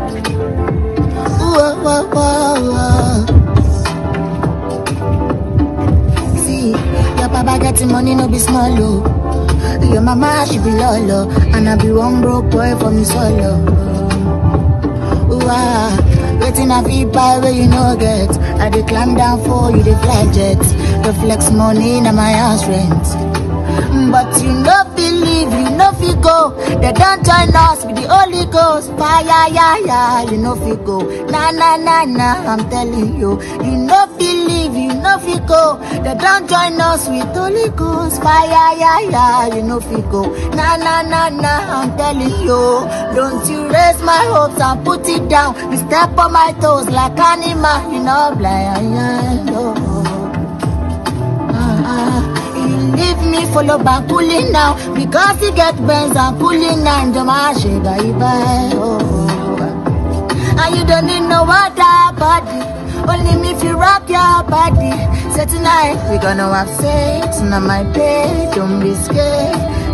Whoa, whoa, whoa, whoa. See, your papa getting money, no be small, oh. Your mama, she be lolo. And I be one broke boy for me solo. Ooh, ah. Waiting a feed buy where you no get. I dey climb down for you, dey fly jet. The flex money na my house rent. But you no believe, you no fit go. They don't join us with the Holy Ghost. Fire, yeah, yeah, you no fit go. Nah, nah, nah, nah, I'm telling you. You no believe, you no fit go. They don't join us with Holy Ghost. Fire, yeah, yeah, you no fit go. Nah, nah, nah, nah, I'm telling you. Don't you raise my hopes and put it down. You step on my toes like animal, you know, blind, yeah, no. Ah, you leave me follow back cooling now because he get Benz and cooling now. Jama shega iba oh. And you don't need no water body. Only me if you rock your body. So tonight we gonna have sex on my bed. Don't be scared.